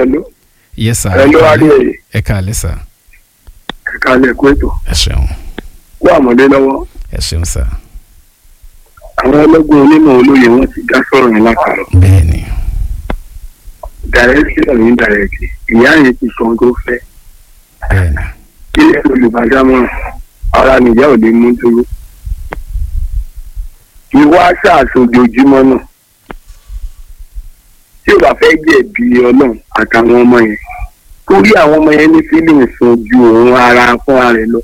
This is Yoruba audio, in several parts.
Hello. yes sir Hello, Adéyẹyẹ. ẹ káalẹ́ sir Ẹ̀ka ilẹ̀ kó ètò. ẹ ṣeun Kó àmọ́dé lọ́wọ́. ẹ ṣeun sir Àwọn ọlọ́gbọ́n onímọ̀ olóye wọn ti dá sọ̀rọ̀ yẹn látàrọ̀. bẹ́ẹ̀ ni Dàrẹ́kì ọ̀rọ̀ yín dàrẹ́kì. Ìyá yẹn ti sọ ohun tó fẹ́. bẹ́ẹ̀ ni Ilé olùbádámọ̀ràn. Ara nìyá ò lè mú dúró. Ìwọ aṣá àṣojoojúmọ́ náà. Tí o bá fẹ́ jẹ̀bi ọlọ́run àtàwọn ọmọ yẹn. Torí àwọn ọmọ yẹn ní feelings fún ju òun ara fúnra rẹ̀ lọ.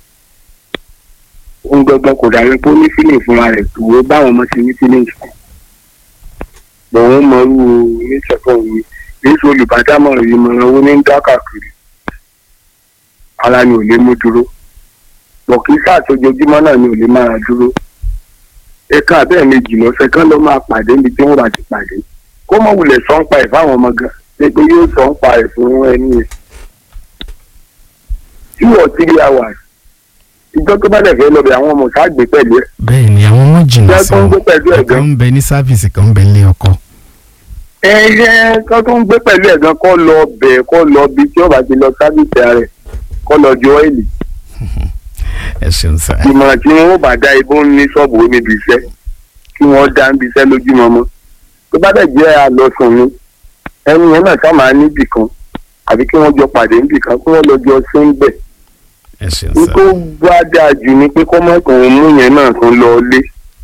Ohun gbọ́gbọ́n kò dàbí pé ó ní feelings fúnra rẹ̀ tó o báwọn ọmọ ṣe ní feelings fún. Bọ̀wọ́n mọ irú oníṣẹ̀fọ́ mi. Èso olùbádámọ̀ràn yìí mọ̀ràn owó ní ń dá káàkiri. Ara ni ò lè mú dúró. Bọ̀ kí sáà tójoojúmọ́ náà ni ò lè máa dúró. Ẹ̀ka abẹ́ẹ̀ méjì lọ́sẹ̀ kán ló máa pàdé níbi tí wọ́n bá ti pàdé. Kó mọ̀ wulẹ̀ sọ ń pa ẹ̀ fáwọn ọmọ gan. Ṣé pé yóò sọ ń pa ẹ̀ fún ẹni yẹn? Two or three hours. Ìjọ tó bá dẹ̀ fẹ́ lọ bẹ̀ àwọn ọmọ sáà gbé pẹ̀lú ẹ̀. bẹ́ẹ̀ ni àwọn ọmọ jìnnà Jẹ́ sí tó ń wọn gbé pẹ̀lú ẹ̀ ọ̀kan gan. ń bẹ ní sáfìsì kan ń bẹ ní ọkọ ẹyẹ kan tó ń gbé pẹ̀lú ẹ̀ gan kọ́ lọ bẹ̀ kọ́ lọ bí tí ó bá ti lọ sábìsì rẹ̀ kọ́ lọ ju ọ́ìlì ẹ ṣeun sir ìmọ̀ràn tí wọ́n bá dá ibò ń ní ṣọ́ọ̀bù ó níbi iṣẹ́ kí wọ́n dá níbi iṣẹ́ lójúmọmọ tó bá dẹ̀ jẹ́ àlọ́sùn ni ẹni yẹn náà sáà máa níbì kan àbí kí wọ́n jọ pàdé níbì kan kí wọ́n lọ jọ sí ń bẹ̀ ẹ ṣeun ní sir tó bá dáa jù ni pé kọ́mọ́kàn mú yẹn náà tún lọ lé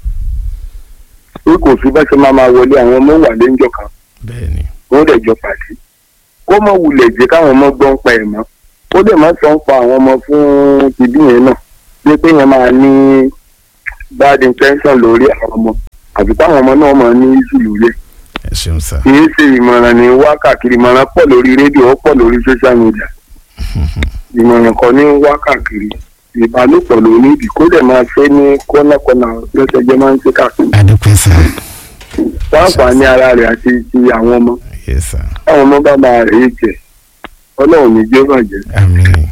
pé kò sí bá ṣe máa máa wọlé àwọn ọmọ wà léńjọ kan bẹ́ẹ̀ ni wọ́n dẹ̀ jọ pàdé kó mọ̀ wulẹ̀ jẹ́ káwọn ọmọ gbọ́n pa ẹ̀ mọ́ ó dẹ̀ má sọ ń pa àwọn ọmọ fún tìbí yẹn náà pé pé yẹn máa ní bad intention lórí àwọn ọmọ àti táwọn ọmọ náà máa ní issue lórí ẹ̀ ẹ ṣeun sir kì í ṣe ìmọ̀ràn ní wákàkiri ìmọ̀ràn pọ̀ lórí rédíò ó pọ̀ lórí social media ìmọ̀ràn kan ní wákàkiri ìbálòpọ̀ ló ní ìdí kó dẹ̀ máa ṣe ní kọ́nàkọ́nà lọ́sẹ̀ jẹ́ máa ń ṣe káàkiri adúpẹ́ sir fáǹfààní ara rẹ̀ àti ti àwọn ọmọ yes sir táwọn ọmọ bá máa rè é jẹ ọlọ́run ní jẹ́ bàjẹ́. àmín.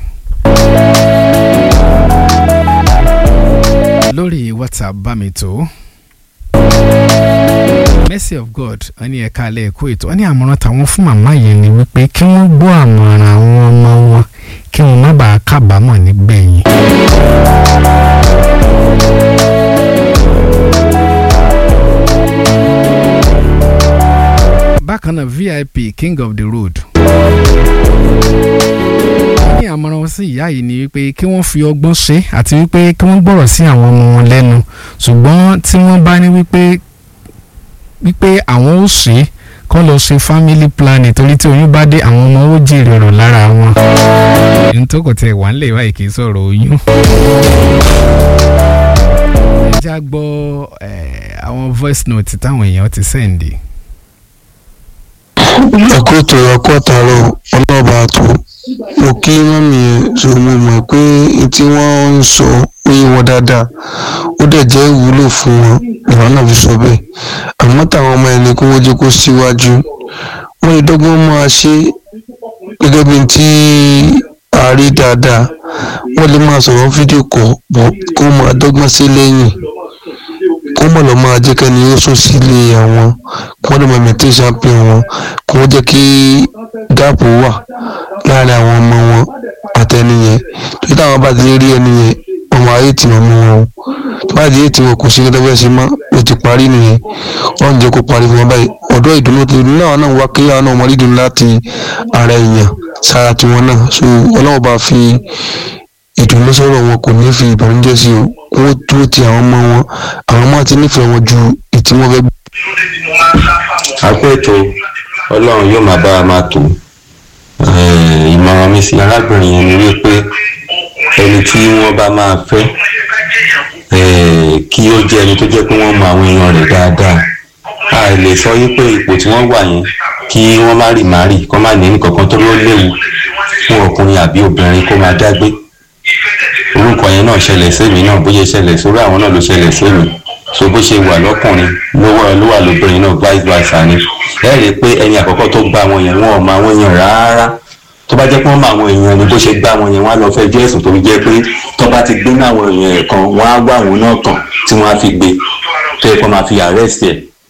lórí whatsapp bá mi tó mercy of god wọ́n ní ẹ̀ka alẹ́ ẹ̀kọ́ ètò wọ́n ní àmọ̀ràn táwọn fún màmá yẹn ni wípé kí wọ́n gbọ́ àmọ̀ràn àwọn ọmọ wọn kí wọ́n má bàa kábàámọ̀ nígbẹ̀yìn. bákan náà vip king of the road wọ́n ní àmọ̀ràn wọn sí ìyá yìí ni wípé kí wọ́n fi ọgbọ́n ṣe àti wípé kí wọ́n gbọ́rọ̀ sí àwọn ọmọ wọn lẹ́nu ṣùgbọ́n tí wọ́n bá ní wípé wípé àwọn ò ṣe kọ́ lọ ṣe family planning torí tí oyún bá dé àwọn ọmọ ó jèrè ọ̀rọ̀ lára wọn. ohun tó kò tẹ̀ wá ń lè wáyé kì í sọ̀rọ̀ oyún. ẹ já gbọ́ eh, àwọn voice note táwọn èèyàn ti sẹ́ǹdì. ẹ̀kọ́ ètò ẹ̀kọ́ àtàrọ̀ ọlọ́ọ̀bà tó mo kí mọ́mí yẹn so mo mọ̀ pé n tí wọ́n ń sọ ó yé wọn dáadáa ó dẹ̀ jẹ́ ìwúlò fún wọn ìwà náà fi sọ bẹ́ẹ̀ àmọ́ táwọn ọmọ ẹni kó wọ́n jẹ́ kó síwájú wọ́n lè dọ́gbọ́n máa ṣe gẹ́gẹ́ bí tí a rí dáadáa wọ́n lè máa sọ̀rọ̀ fídíò kọ̀ bọ̀ kó máa dọ́gbọ́n sí lẹ́yìn kó mọ̀ lọ́ máa jẹ́ kẹ́ni ó sún sílé àwọn kó wọ́n lè máa mẹ̀tẹ́ champion wọn kó wọ́n jẹ́ kí gáàpù wà láàrin àwọn ọmọ wọn àtẹniyẹn tó táwọn bá ti rí ẹni yẹn ọmọ ayé tí wọn mú wọn o tó bá di ètò wọn kò sí gẹ́gẹ́ bẹ́ẹ̀ sí mọ́ o ti parí nìyẹn wọ́n ń jẹ́ kó parí fún wọn báyìí ọ̀dọ́ ìdùnnú tó náà náà wá kí àwọn náà mọ̀ nídùnnú láti ara èèyàn sára tiwọn náà so ọlọ́wọ́ bá fi ìdùnnú sọ̀rọ̀ wọn kò ní fi ìbànújẹ́ sí o wọ́n dúró ti àwọn ọmọ wọn àwọn ọmọ ti nífẹ̀ẹ́ wọn ju ìtí wọn fẹ́ àpò ètò ọlọ́run yóò máa bá wa máa tò Eh, ìmọ̀ràn mi sí arábìnrin yẹn ni wípé ẹni tí wọ́n bá máa fẹ́ eh, kí ó jẹ́ ẹni tó jẹ́ pé wọ́n mọ àwọn èèyàn rẹ̀ dáadáa a lè sọ wípé ipò tí wọ́n wà yẹn kí wọ́n má rì má rì kó má ní nǹkankan tó ló léwu fún ọkùnrin àbí obìnrin kó máa dágbé orúkọ yẹn náà ṣẹlẹ̀ sẹ́mi náà bóyá ṣẹlẹ̀ sórí àwọn náà ló ṣẹlẹ̀ sẹ́mi so bó ṣe wà lọ́kùnrin ló wà ló wà lóbìnrin náà vice versa ni ẹ rí i pé ẹni àkọ́kọ́ tó gbá wọn yẹn wọn ò mọ àwọn èèyàn rárá tó bá jẹ́ pé wọ́n mọ àwọn èèyàn ni bó ṣe gbá wọn yẹn wọ́n á lọ fẹjọ́ ẹ̀sùn tó fi jẹ́ pé tó bá ti gbé ní àwọn èèyàn ẹ̀ kan wọ́n á wá àwọn náà kàn tí wọ́n á fi gbé tó yẹ kó máa fi arrest ẹ̀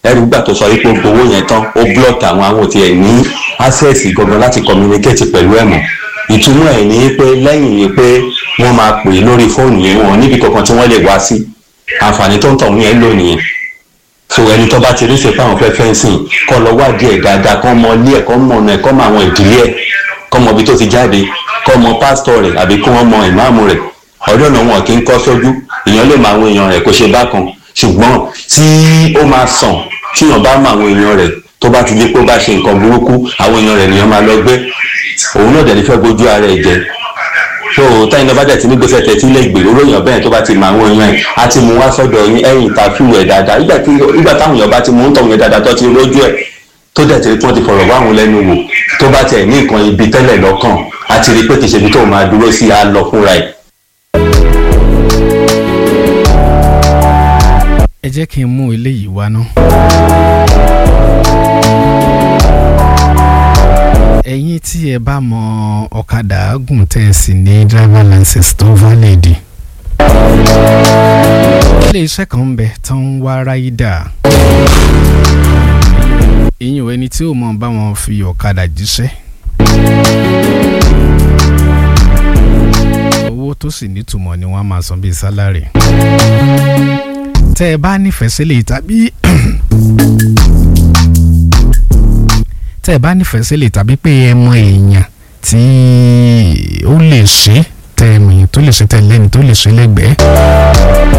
ẹrù gbà tó sọ wípé ó gbowó yẹn tán ó blọọkì àwọn àwọn òtí ẹ̀ ní access gangan láti communicate pẹ̀lú ẹ̀ mọ́ ìtumọ̀ ẹ̀ ní pé lẹ́yìn ni pé wọ́n máa pè é lórí fóònù yẹn wọn níbi kankan tí wọ́n lè wá sí àǹfààní tó ń tọ̀ yẹn lò nìyẹn so ẹni tó bá ti rí ṣe fáwọn fẹ́ fẹ́ǹsìn kọ́ lọ wádìí ẹ̀ dáadáa kọ́ mọ ilé ẹ̀ kọ́ mọ ọ̀nà ẹ̀ kọ́ mọ àwọn ìdílé ẹ̀ kọ́ mọ ibi tó ti jáde kọ́ mọ pásítọ̀ rẹ̀ àbí kí wọ́n mọ ìmáàmù rẹ̀ ọdún náà wọn kì í kọ́ sójú èèyàn lè mọ àwọn èèyàn rẹ̀ kó ṣe bákan ṣùgbọ́n tí ó máa sàn tíyàn bá mọ àwọn èèyàn rẹ̀ tó bá ti di pé ó bá ṣe nǹkan burúkú àwọn èèyàn rẹ̀ nìyẹn máa lọ gbé òun náà dẹ̀ ní fẹ́ gbójú ara ẹ̀ jẹ so táyìn náà bá dẹ̀ ti ní gbèsè tẹ̀tí lè gbèrò ròyìn bẹ́ẹ̀ tó bá ti mọ àwọn èèyàn ẹ̀ á ti mú wá sọ́dọ̀ yín ẹ̀yìn ìtàfíù ẹ̀ dáadáa ìgbà tí ìgbà táwọn èèyàn bá ti mú ń tọ̀hún yẹn dáadáa tó ti lójú ẹ̀ tó dẹ̀ ti rí tí wọ́n ti fọ̀rọ̀ wá àwọn lẹ́nu wò tó bá tiẹ̀ ní nǹkan ibi tẹ́lẹ̀ lọ́kàn á ti rí pé kìí ṣe ibi tó máa dúró sí á lọ fúnra ẹ̀. ẹ jẹ́ kí n mú eléyìí wá ná. ẹ̀yin tí ẹ bá mọ ọ̀kadà gùn tẹ̀ sí ní driver license tó valid. ilé iṣẹ́ kan ń bẹ tó ń wá ráídà. ìyẹn ẹni tí ò mọ̀ bá wọn fi ọ̀kadà jíṣẹ́. owó tó sì nítumọ̀ ni wọ́n á máa san bíi sálárì tẹ́ ẹ bá nífẹ̀ẹ́ sílẹ̀ tàbí tẹ́ ẹ bá nífẹ̀ẹ́ sílẹ̀ tàbí pé ẹ mọ èèyàn tí ó lè ṣe tẹ́ ẹ mìíràn tó lè ṣe tẹ́ ẹ lẹ́ni tó lè ṣe lẹ́gbẹ̀ẹ́.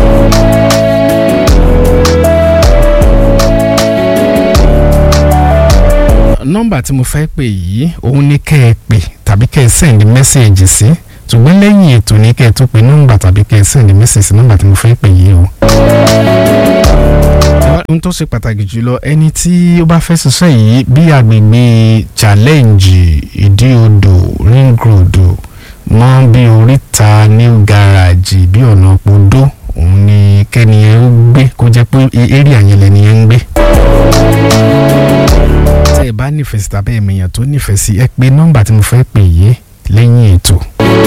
nọ́mbà tí mo fẹ́ pè yìí òun ní kẹ́ ẹ pè tàbí kẹ́ ẹ send message sí ṣùgbọ́n lẹ́yìn ètò ní kẹ́ ẹ tó pe nọ́mbà tàbí kẹ́ ẹ send message sí nọ́mbà tí mo fẹ́ pè yìí o ohun tó ṣe pàtàkì jùlọ ẹni tí ó bá fẹ́ ṣiṣẹ́ yìí bí agbègbè challenge ìdí odò ring road mọ́ bí oríta new garage bí ọ̀nà podó òun ni kẹ́niyẹn ó gbé kó jẹ́ pé area yẹn lẹ́niyẹn ń gbé. tẹ́ ẹ bá nífẹ̀ẹ́ sí tàbí ẹ̀mẹ̀yàn tó nífẹ̀ẹ́ sí ẹ pé nọ́mbà tí mo fẹ́ pè yìí lẹ́yìn ètò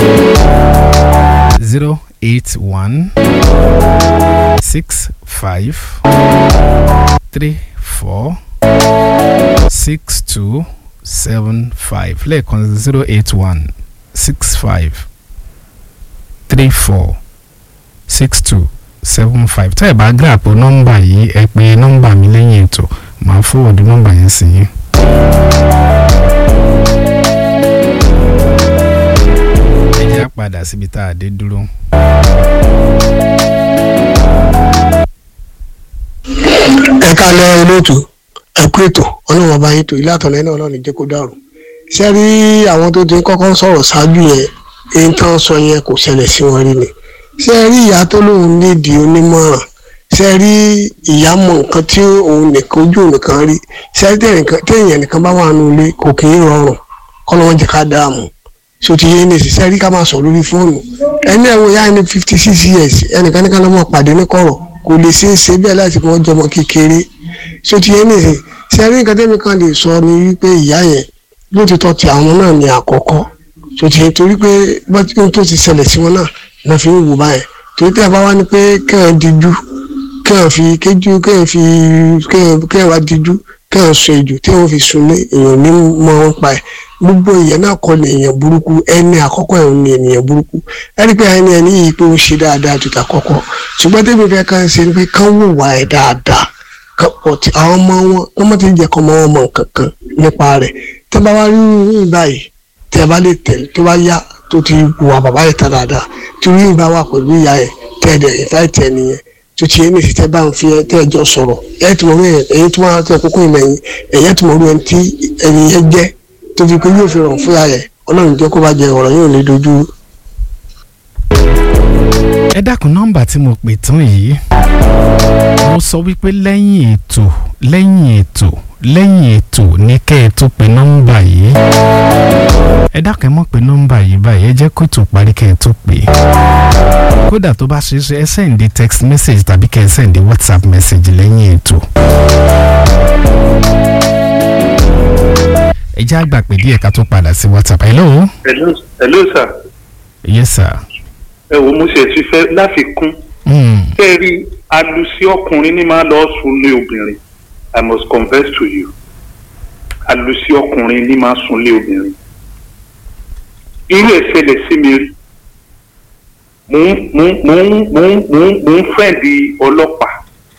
zero eight one six five three four six two seven five lẹ́ẹ̀kan zero eight one six five three four six two seven five tẹ́ ẹ̀ bá gbé àpò nọ́mbà yìí ẹ pè nọ́mbà mi lẹ́yìn ètò màá fọwọ́dù nọ́mbà yẹn sí yín. ẹ jẹ́ á padà síbi tá a dé dúró. ẹ kálẹ̀ olóòtú ẹ kú ètò ọlọ́run ọba yín tó ilé àtọ̀lẹ́ náà ọlọ́run jẹ́ kó dàrú ṣé rí àwọn tó ti kọ́kọ́ sọ̀rọ̀ ṣáájú yẹn èyí tán sọ yẹn kò ṣẹlẹ̀ sí wọn rí ni ṣé rí ìyá tó lóun nídìí onímọ̀ràn ṣé rí ìyá mọ nǹkan tí òun nìkan ojú nìkan rí ṣé téèyàn nìkan bá wà nù ilé kò kì í rọrùn kọ́lọ́wọ́n jẹ́ ká dáàmú so ti yé ní ṣiṣẹ́ rí ká máa sọ lórí fóònù ẹni ẹ̀wọ̀n yá ní fifty six years ẹnìkan ní ká lọ́mọ pàdé ní kọ̀rọ̀ kò lè ṣeé ṣe bẹ́ẹ̀ láti kọ́ jọmọ kékeré so ti yé ní ṣe ṣe rí nǹkan tẹ́mi kan lè sọ ni wípé ìyá yẹn lóòótọ́ ti àwọn náà ní àkọ́kọ́ so ti yé torí pé bọ́tí tó ti ṣẹlẹ̀ sí wọn náà náà fi ń wò báyẹn torí tẹ́ ẹ bá wá ní pé kẹ́hìn díjú kẹ́hìn fi kéjú kẹ́hìn fi kẹ́hìn wá díjú kẹ́hìn sọ èjò tí wọ́n fi sunlé èèyàn ní mọ́ wọn pa ẹ̀ gbogbo èèyàn náà kọ́ ni èèyàn burúkú ẹni àkọ́kọ́ ẹ̀ ní ènìyàn burúkú ẹni pé ẹni ẹni yìí pé ó ṣe dáadáa ju tàkọ́kọ́ ṣùgbọ́n tẹ́mi fẹ́ kàn ṣe ni pé kán wò wá ẹ̀ dáadáa ọ̀tí àwọn ọmọ wọn wọ́n mọ̀ ti jẹ́ kọ́ ọmọ wọn mọ̀ nǹkan kan nípa rẹ̀ tẹ́ bá wá rí yín báyìí tẹ́ bá lè tẹ̀lé tó bá yá tó ti wà bàbá yẹn ta dáadáa tí yín bá wà pẹ̀lú ìyá yẹn tẹ́ ẹ̀dẹ̀ ìfẹ́ tẹ̀ nìyẹn tó ti yẹn nìsí tẹ́ bá ń fi tẹ́ ẹjọ́ sọ̀rọ̀ ẹ̀ tí mo rí ẹ̀yìn tó máa tẹ́ kókó ìmẹ̀yìn ẹ̀yẹ́ tí mo rí ẹni tí ẹni yẹn jẹ́ tó fi pé yóò fi rọ̀ fúnra rẹ̀ ọlọ́run jẹ́ kó bá jẹ ọ̀rọ̀ yóò lè dojú. ẹ dákun nọ́mbà tí mo pè tán yìí mo sọ wípé lẹ́yìn ètò lẹ́yìn ètò lẹ́yìn ètò ní kẹ́ ẹ tó pe nọ́mbà yìí ẹ dákun ẹ mọ̀ pé nọ́mbà yìí báyìí ẹ jẹ́ kó tó parí kẹ́ ẹ tó pè é kódà tó bá ṣe é ṣe ẹ sẹ́ǹdì text message tàbí kẹ́ ẹ sẹ́ǹdì whatsapp message lẹ́yìn ètò. ẹ jẹ́ àgbà pé díẹ̀ ká tó padà sí whatsapp hello. hello hello sir. yes sir. ẹ wo mo ṣe ti fẹ́ láfikún. Mm. ṣé ẹ rí alusi ọkùnrin ní máa lọ sùn lé obìnrin i must confess to you àlùsí ọkùnrin ní máa sunlé obìnrin irú ẹ̀ ṣẹlẹ̀ sí mi rí mò ń mò ń mò ń mò ń mò ń mò ń fẹ́ǹdì ọlọ́pàá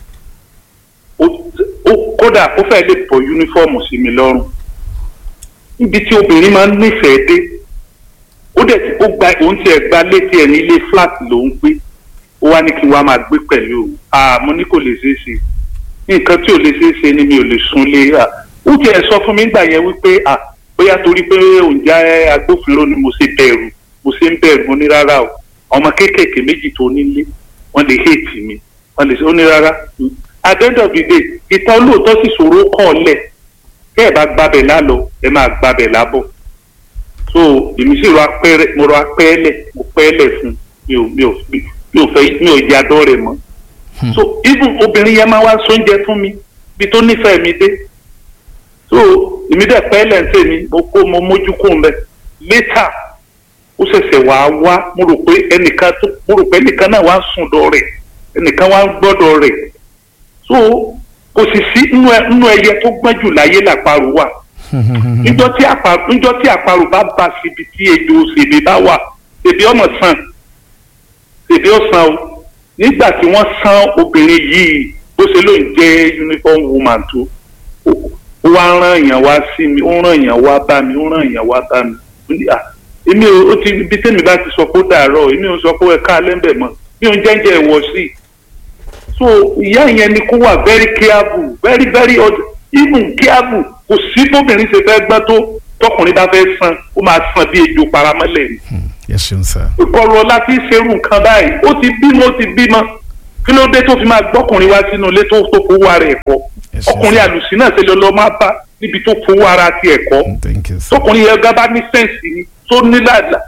ó ó kódà ó fẹ́ lè bọ́ yúnífọ́ọ̀mù sí mi lọ́rùn níbi tí obìnrin máa ń nífẹ̀ẹ́ dé ó dẹ̀ tí ó gba òun tiẹ̀ gba létí ẹ̀ ní ilé flat ló ń gbé ó wá ní kí n wá máa gbé pẹ̀lú òun àmọ́ ní kò lè ṣeé ṣe nǹkan tí ò lè ṣeé ṣe ni mi ò lè súnlé à ó tiẹ̀ sọ fún mi nígbà yẹn wípé à bóyá torí pé òun jẹ́ agbófinró ni mo ṣe bẹ̀rù mo ṣe ń bẹ̀rù mo ní rárá o ọmọ kéékèèké méjì tó nílé wọ́n lè hate mi wọ́n lè ṣe ó ní rárá at the end of the day ìtàn olóòótọ́ sì ṣòro kọ́ ọ lẹ̀ kẹ́ ẹ̀ bá gbabẹ̀ lálọ ẹ máa gbabẹ̀ lábọ̀ so èmi sì rọ apẹ́rẹ́ mo rọ apẹ́ẹ́lẹ̀ mo pẹ́ẹ́lẹ̀ fún mi ò mi ò mi ò fẹ́ mi ò jẹ́ adọ́ rẹ̀ mọ́ so even obìnrin yẹn máa wá sóúnjẹ fún mi bí tó nífẹ̀ẹ́ mi dé so èmi dẹ̀ pẹ́ẹ́lẹ̀ ń tèmi mo kó mo mójú kó mbẹ later ó ṣẹ̀ṣẹ̀ wá wá mo rò pé ẹnìkan tó mo rò pé ẹnìkan náà wá ń sùn dọ̀ rẹ̀ ẹnìkan wá ń gbọ́dọ̀ rẹ̀ so kò sì sí nínú ẹyẹ tó gbọ́n jù láyé làparò wà níjọ́ tí àparò níjọ́ tí àparò bá bá síbi tí ejò òṣèlè bá wà ṣèbí ọmọ sàn ṣèbí ó san o nígbà tí wọ́n san obìnrin yìí bó ṣe ló ń jẹ́ uniform woman tó ó wá rán èèyàn wá sí mi ó rán èèyàn wá bá mi ó rán èèyàn wá bá mi èmi ò ti ibi tẹ́mi bá ti sọ pé ó dàárọ̀ èmi ò sọ pé ẹ ká lẹ́ńbẹ̀ mọ́ mi ò ń jẹ́ńjẹ́ ìwọ sí i so ìyá yẹn ni kó wà very careful very very even careful kò sí bóbìnrin ṣe fẹ́ gbọ́n tó tọkùnrin bá fẹ́ san ó máa san bí ejò paramọ́lẹ̀ ni. ẹ ṣeun sá. ìkọlù ọlá tí ń ṣerú nǹkan báyìí ó ti bímọ ó ti bímọ kí ló dé tó fi máa gbọ́kùnrin wá sínú ilé tó tó fowó ara ẹ̀ kọ́ ọkùnrin àlùsí náà ṣe lọ lọ máa bá níbi tó fowó ara ti ẹ̀ kọ́ tọkùnrin yẹn gábá ní sẹ́ǹsì ni tó ní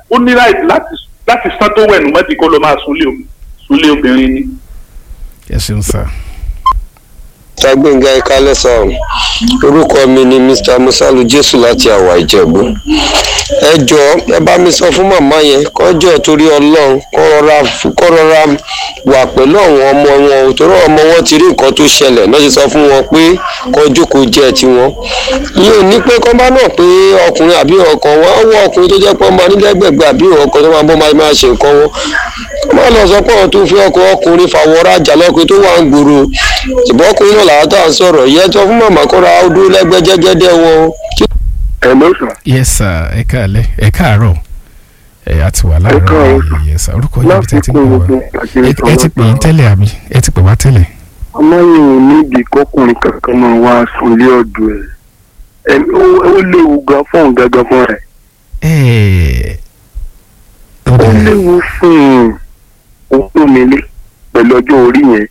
láti san tó wẹ̀nù mọ́tì kó lọ máa súnlé obìnrin ni. ẹ ṣeun sá tagbẹ̀ngà ìkálẹ̀ sọ̀rọ̀ orúkọ mi ni mr musalu jésù láti àwà ìjẹ̀bú ẹ jọ ẹ bá mi sọ fún màmá yẹn kọjọ torí ọlọ́run kọ́ rọra wà pẹ̀lú àwọn ọmọ wọn òtòrò ọmọ wọn ti rí nǹkan tó ṣẹlẹ̀ náà ṣe sọ fún wọn pé kọjú kò jẹ́ tiwọn ìyẹn ò ní pé kọ́ bá náà pé ọkùnrin àbí ọkọ wọn á wọ ọkùnrin tó jẹ́ pé ọmọ nílẹ̀gbẹ̀gbẹ̀ àbí ọkọ tó máa bọ́ máa ṣe nǹkan wọn wọ́n lọ sọ pé àwọn tó fi ọkọ ọkùnrin fàwọ́ rajà lọ́kùnrin tó wà ń gbòòrò ṣùgbọ́n ọkùnrin náà làwọn tó à ń sọ̀rọ̀ yẹn tó fún màmá kóra ọdún lẹ́gbẹ́ jẹ́gẹ́dẹ́ wọn. hello sir. yes sir ẹ káàlẹ́ ẹ káàárọ̀ ẹ a ti wà láàárọ̀ yìí yes sir orúkọ yìí tẹ́ ti pè wá ẹ ti pè yín tẹ́lẹ̀ àbí ẹ ti pè wá tẹ́lẹ̀. ọmọ yìí ò níbi kọkùnrin kankan máa wá sunlé ọdún ẹ ó léwu gan fún òun gangan fún rẹ. ó léwu fún òun tó nílé pẹ̀lú ọjọ́ orí yẹn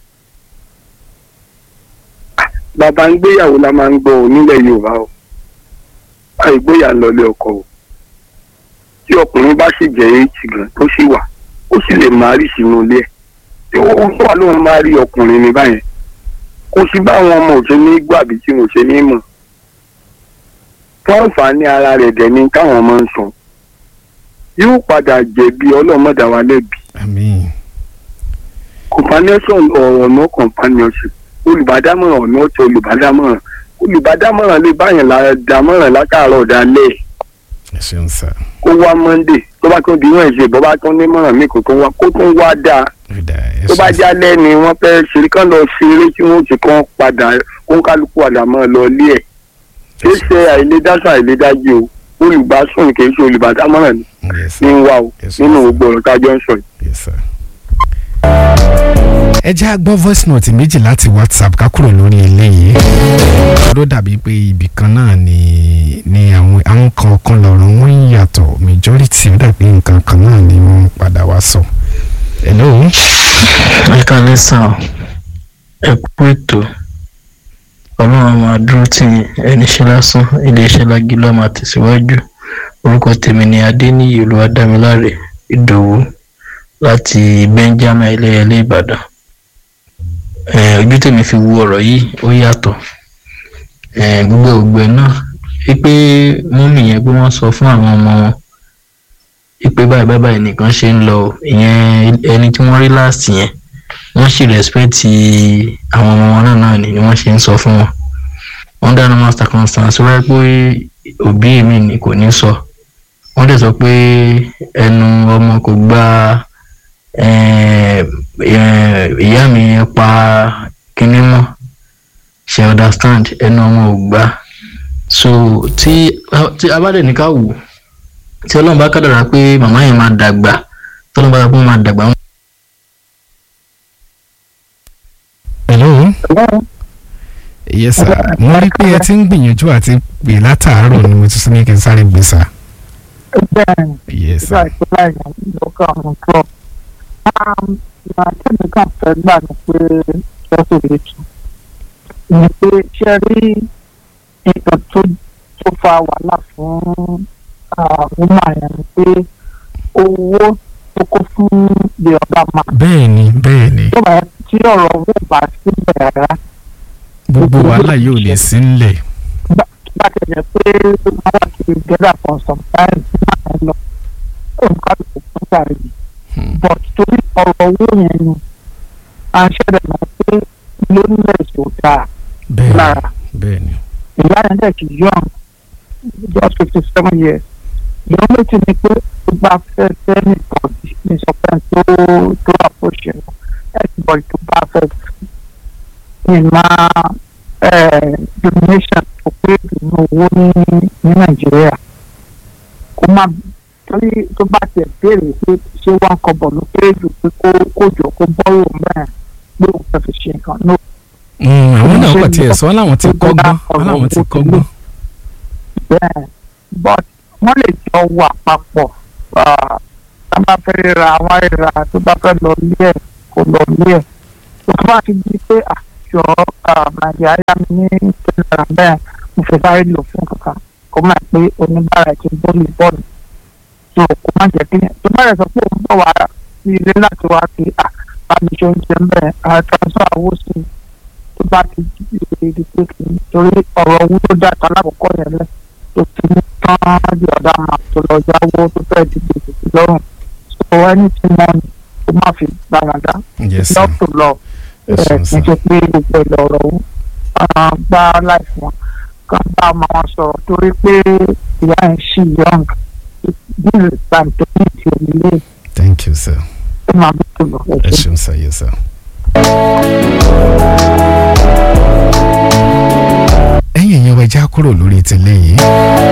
bàbá ń gbéyàwó la máa ń gbọ́ ọ nílẹ̀ yorùbá o àìgbóyà lọlé ọkọ o tí ọkùnrin bá sì jẹ́ èjì gan tó sì wà ó sì lè máa rí sínú ilé ẹ̀ tí ó wà lóun máa rí ọkùnrin ní báyẹn kò sí báwọn ọmọ òṣè ní gbàbí tí mo ṣe ní mọ̀ fún àǹfààní ara rẹ̀ dẹ̀ ni káwọn ọmọ ń sùn yóò padà jẹ̀bi ọlọ́mọdà wa lẹ́bi àmín companionship ọ̀rọ̀ no companionship olùbádámọ̀ràn ọ̀nà ọ̀tọ̀ olùbádámọ̀ràn olùbádámọ̀ràn lè báyàn dámọ̀ràn látàárọ̀ dalẹ̀ ẹ ṣeun sá. kó wá monday tó bá tún di wọ́n ṣe bọ́ bá tún ní mọ̀ràn mi kò tún wá kó tún wá dáa tó bá jálẹ̀ ni wọ́n fẹ́ ṣeré kán lọ ṣeré tí wọ́n ti kàn padà kó kálukú àdàmọ́ lọ ilé ẹ̀ kì í ṣe àìlédásọ àìlédájú o olùbásùn kì í ṣe olùbádámọ̀ràn ní wá o nínú gbogbo ọ̀rọ̀ tá a jọ ń sọ yìí ẹ jẹ́ á gbọ́ voice note méjì láti whatsapp ká kúrò lórí eléyìí ló dàbí pé ibì kan náà ni ni àwọn àwọn kọ̀ọ̀kan lọ́rọ̀ wọn ń yàtọ̀ majority ó dàbí nǹkan kan náà ni wọ́n padà wá sọ. hello. ẹ kálẹ́ sàn ẹ kú ètò ọlọ́run máa dúró tì yín ẹni ṣe lásán iléeṣẹ́ lágílọ́ máa tẹ̀síwájú orúkọ tèmi ni adéníyì olúwadámiláre ìdòwú láti benjamin ẹlẹ́yẹlé ìbàdàn ojú tèmi fi wo ọ̀rọ̀ yìí ó yàtọ̀ gbogbo ògbẹ́ náà wípé mọ́mì yẹn pé wọ́n sọ fún àwọn ọmọ wọn wípé báyìí báyìí báyìí nìkan ṣe ń lọ ìyẹn ẹni tí wọ́n rí láàsì yẹn wọ́n sì rẹ́spẹ́tì àwọn ọmọ wọn náà náà ni wọ́n ṣe ń sọ fún wọn under normal circumstance wáyé pé òbí mi ni kò ní sọ wọ́n dẹ̀ sọ pé ẹnu ọmọ kò gba eh, eh, ìyá mi pa kinní mọ́ ṣe understand ẹnu ọmọ ò gbà so tí tí a bá dẹ̀ ní ká wò tí ọlọ́run bá kádàrá pé màmá yẹn máa dàgbà tí ọlọ́run bá kádàrá pé wọ́n máa dàgbà hello yes sir mo rí pé ẹ ti ń gbìyànjú àti pè látàárọ̀ ni mo ti sọ ní kí n sáré gbé sá bẹ́ẹ̀ni yes ìgbà sir ìpínlẹ̀ èèyàn ló kọ́ àwọn club. ìgbà tẹ́mi kan fẹ́ gbà ní pé lọ́sọ̀ lè tù. ní pé ṣe rí nǹkan tó tó fa wàhálà fún woman yẹn ni pé owó tó kó fún the other man. bẹ́ẹ̀ ni bẹ́ẹ̀ ni tó bá tí ọ̀rọ̀ owó bá sílẹ̀ rárá gbogbo wàhálà yóò lè sí ńlẹ̀ bá ti jẹ́ pé wọ́n wá kiri gẹ́gà for some time tí màá ń lọ nǹkan tó kún sáré yìí but torí ọ̀rọ̀ owó yẹn ni à ń ṣẹlẹ̀ mọ́ pé loneliness ò dáa bẹ́ẹ̀ lára ni bẹ́ẹ̀ ni ìyá yẹn dẹ̀ ti young just fifty seven years ìyá méjì ni pé tó bá fẹ́ fẹ́ nìkan ní sọpẹ́ tó tó approach yẹn everybody tó bá fẹ́ ní máa domination tó pé ìdùnnú owó ní ní nàìjíríà kó má torí tó bá tiẹ̀ béèrè pé ṣé wọ́n kọ bọ̀ ló pé jù pé kó kó jọ kó bọ́rò mẹ́rin pé òun fẹ́ fi ṣe nǹkan náà Mm, àwọn náà pàtí ẹ̀ sọ láwọn ti kọ́gbọ́n wọn láwọn ti kọ́gbọ́n bẹ́ẹ̀ but wọ́n lè jọ wà papọ̀ ah, tá a bá fẹ́ ra àwọn ìra tó bá fẹ́ lọ lé ẹ̀ kó lọ lé ẹ̀ tó bá ti di pé àjọ nàìjíríà yá mi ní tẹ̀lé bẹ́ẹ̀ mo fẹ́ sáré lò fún kankan kó má pé oníbàárà ti bọ́ọ̀lù bọ́ọ̀lù tó kó má jẹ́ kí tó bá rẹ̀ sọ pé òun bọ̀ wá sí ilé láti wá sí àbíṣe oúnjẹ ń bẹ̀ àtàwọn àwọ̀ sí i tó bá ti di di pé kì í torí ọ̀rọ̀ owó tó dá ta lákòókò yẹn lẹ̀ tó ti mú tán di ọ̀dà máa tó lọ yáwó tó fẹ́ di gbèsè sí lọ́rùn so ẹni tí wọ́n ní kó má fi gbàgàdá yes sir love to love ẹ ẹ̀ ṣeun kì í sir ṣe pé gbogbo ẹ̀ lọ̀rọ̀ owó gbá láìfún wọn kàn bá ọmọ wọn sọ̀rọ̀ torí pé ìyá ẹ̀ ṣì young this is time to ní ti òmìnir thank you sir tó máa bí tó lọ ẹ̀ ẹ ṣe. ṣeun sir yes sir. ẹ̀yin ẹ̀yin ọba ẹja kúrò lórí tẹ́lẹ̀ yìí